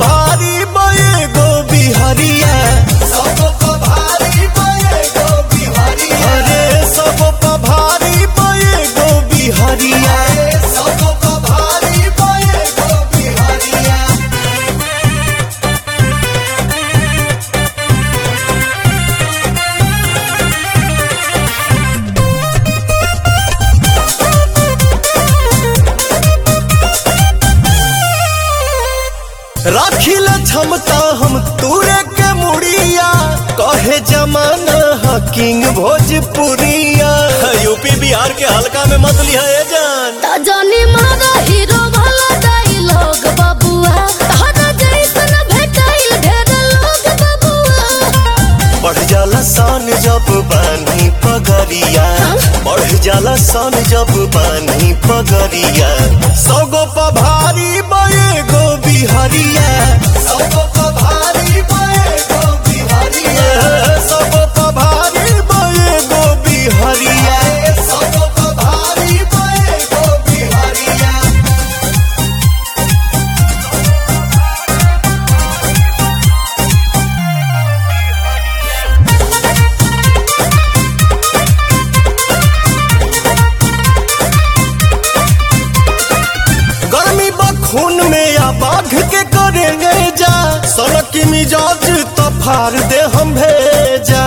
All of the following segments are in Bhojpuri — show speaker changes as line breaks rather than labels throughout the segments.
भारी बये गो बिहरिया सब भारी बये गो बिहरिया अरे सब भारी बये गो बिहरिया सब भारी बये गो बिहरिया राखिल क्षमता हम तूरे के मुड़िया कहे जमाना हा किंग भोजपुरिया यूपी बिहार के हल्का में मत लिया ए जान
ता जानी मारा हीरो वाला डायलॉग बबुआ तहरा जैसन भेटाइल ढेर लोग बबुआ
बढ़ जाला सान जब बानी पगरिया बढ़ जाला सान जब बानी पगरिया सगो पभारी बये गो बिहरिया सगो पभारी बये गो बिहरिया सगो पभारी बये गो बिहरिया सगो पभारी बये गो बिहरिया गर्मी खून में या बाघ के करेंगे जा सड़क की मिजाज तो फाड़ दे हम भेजा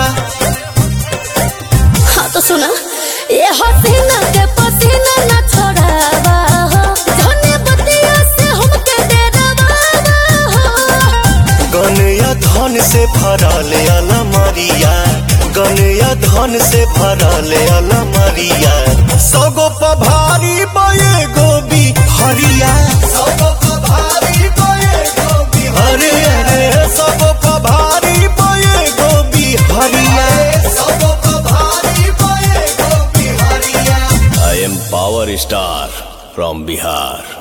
हाँ तो सुना ये हसीना के पसीना न छोड़ावा हो जाने बतिया से हमके डरावा हो
गन या धन से भरल अलमरिया गन या धन से भरल अलमरिया सगो पभारी बये गोबी हरिया सगो पभारी बये गोबी अरे अरे सगो पभारी बये गोबी हरिया सगो पभारी बये गोबी हरिया
I am Power Star from Bihar.